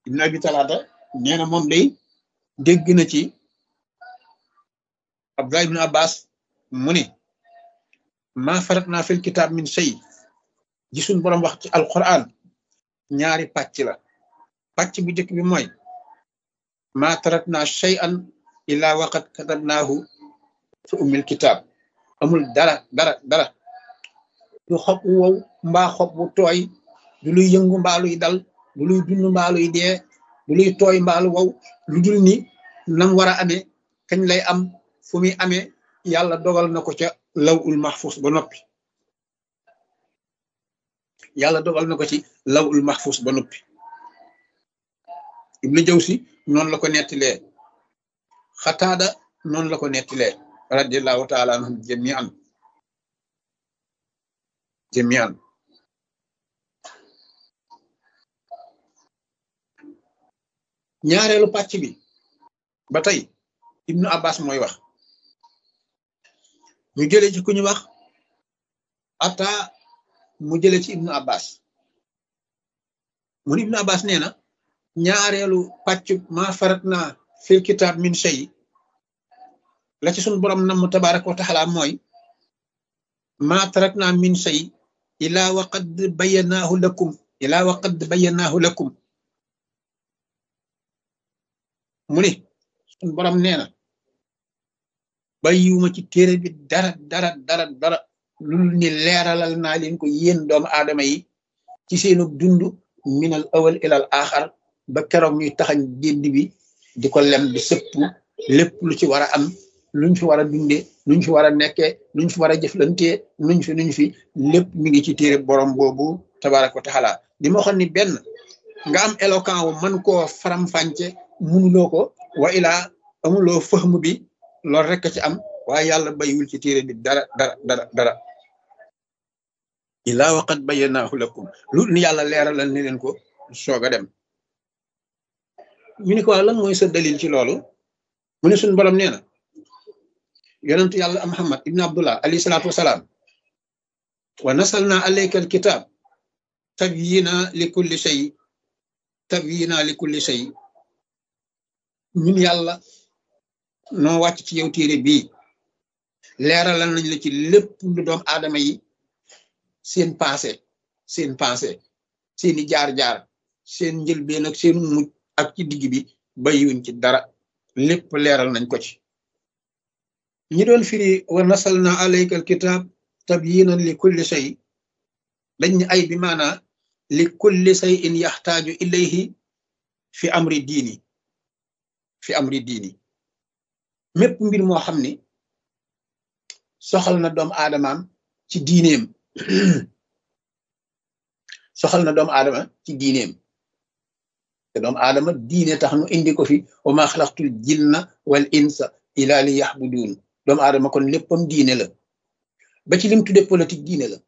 ibn abi talaata nee na moom day dégg na ci abdullah ibn abbas mu ni maa farat naa fil kitaab min shay gisuñ boroom wax ci alquran ñaari pàcc la pàcc bu njëkk bi mooy maa tarat naa shay'an illa waqad katabnaahu fi ummil kitaab amul dara dara dara du xob wu wow mbaa xob wu tooy du luy yëngu mbaa luy dal du luy dund mbaa luy dee du luy tooy mbaa lu wow lu dul ni nam war a amee kañ lay am fu muy amee yàlla dogal na ko ca law ul mahfus ba noppi yàlla dogal na ko ci law ul mahfus ba noppi ibnu jawsi noonu la ko nettilee xataada noonu la ko nettilee radiallahu taala anhum jamian jamian ñaareelu pàcc bi ba tey ibnu abbas mooy wax ñu jële ci ku ñu wax ata mu jële ci ibnu abbas mun ibnu abbas nee na ñaareelu pàcc ma farat na fil kitab min shay la ci sunu borom nam tabaraka wa taala mooy ma tarak na min shay ila waqad bayanaahu lakum ila waqad bayanaahu lakum mu ni sunu borom nee na bàyyiwuma ci téere bi dara dara dara dara lul ni leeralal naa leen ko yéen doomu aadama yi ci seenu dund minal awal ilal axar ba keroog ñuy taxañ gédd bi di ko lem di sëpp lépp lu ci war a am luñ fi war a dundee luñ fi war a nekkee luñ fi war a jëflantee nuñ fi nuñ fi lépp mi ngi ci téere borom boobu tabaraka wa taala di ma waxoon ni benn nga am éloquent wu man koo faram-fànce munuloo ko wa ilaa amuloo fëxmu bi loolu rek ci am waaye yàlla bayiwul ci téere bi dara dara dara dara ilaa waqat bayyanahu lakum lu ni yàlla leeralal ni leen ko soog a dem ñu ni ko lan mooy sa dalil ci loolu mu ne suñu borom nee na yonentu yàlla muhammad ibn abdullah alayhi salaatu wasalaam wa nasalna alayka alkitab tabyina li kulli shay tabyina li kulli shay ñun yàlla noo wàcc ci yow téere bii leeralal nañ la ci lépp lu doom aadama yi seen passé seen passé seeni jaar-jaar seen njëlbeen ak seen mujj ak ci digg bi bayiwuñ ci dara lépp leeral nañ ko ci ñi doon firi wa nasalna alayka alkitab tabyinan li kulli shay dañ ni ay bi maanaa li kulli shay in yaxtaaju ilayhi fi amri diini fi amri diini mépp mbir moo xam ni soxal na doomu aadamaam ci diineem soxal na doomu aadama ci diineem te doomu aadama diine tax nu indi ko fi wa ma xalaqtul jinna wal insa ila li yaxbudun doomu aadama kon léppam diine la ba ci lim tudde politique diine la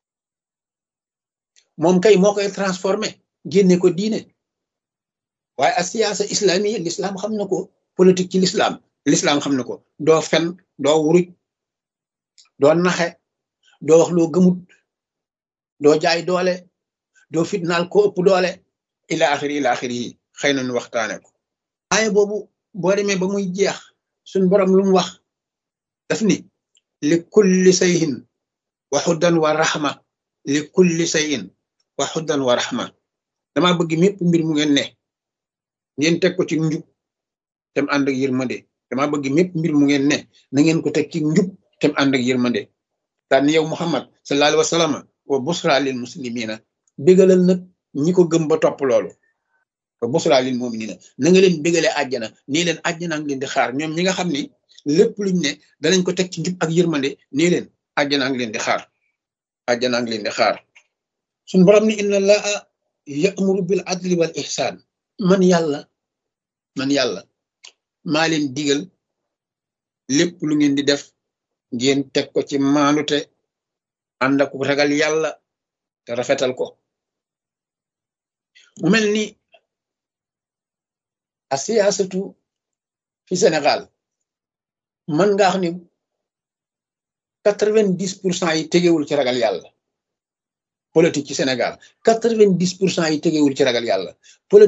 moom kay moo koy transformé génne ko diine waaye a siyaasa islamiya l'islam xam na ko politique ci l'islam l'islam xam na ko doo fen doo wuruj doo naxe doo wax loo gëmut doo jaay doole doo fitnaal ko ëpp doole ila axiri ila axiri yi xëy na nu waxtaane ko waaye boobu boo demee ba muy jeex suñ borom lu mu wax daf ni li kulli sayhin wa xuddan wa raxma li kulli sayin wa xuddan wa raxma dama bëgg mépp mbir mu ngeen ne ngeen teg ko ci njub tem ànd ak yërmande dama bëgg mépp mbir mu ngeen ne na ngeen ko teg ci njub tem ànd ak yërmande daan yow muhammad sallallahu alayhi wa sallam wa busra lil muslimina bégalal nag ñi ko gëm ba topp loolu wa busra lil muminina na nga leen bégalee àjjana nii leen àjjana ngi leen di xaar ñoom ñi nga xam ni lépp luñ ne danañ ko teg ci njub ak yërmande nii leen àjjana ngi leen di xaar àjjana ngi leen di xaar suñ borom ni inna allaha ya'muru bil adli wal ihsan man yàlla man yàlla maa leen digal lépp lu ngeen di def ngeen teg ko ci maanute ànd ak ragal yàlla te rafetal ko mu mel ni a siyaasatu fi Sénégal mën nga xam ni quatre vingt dix pour cent yi tegewul ci ragal yàlla politique ci Sénégal quatre vingt dix pour cent yi tegewul ci ragal yàlla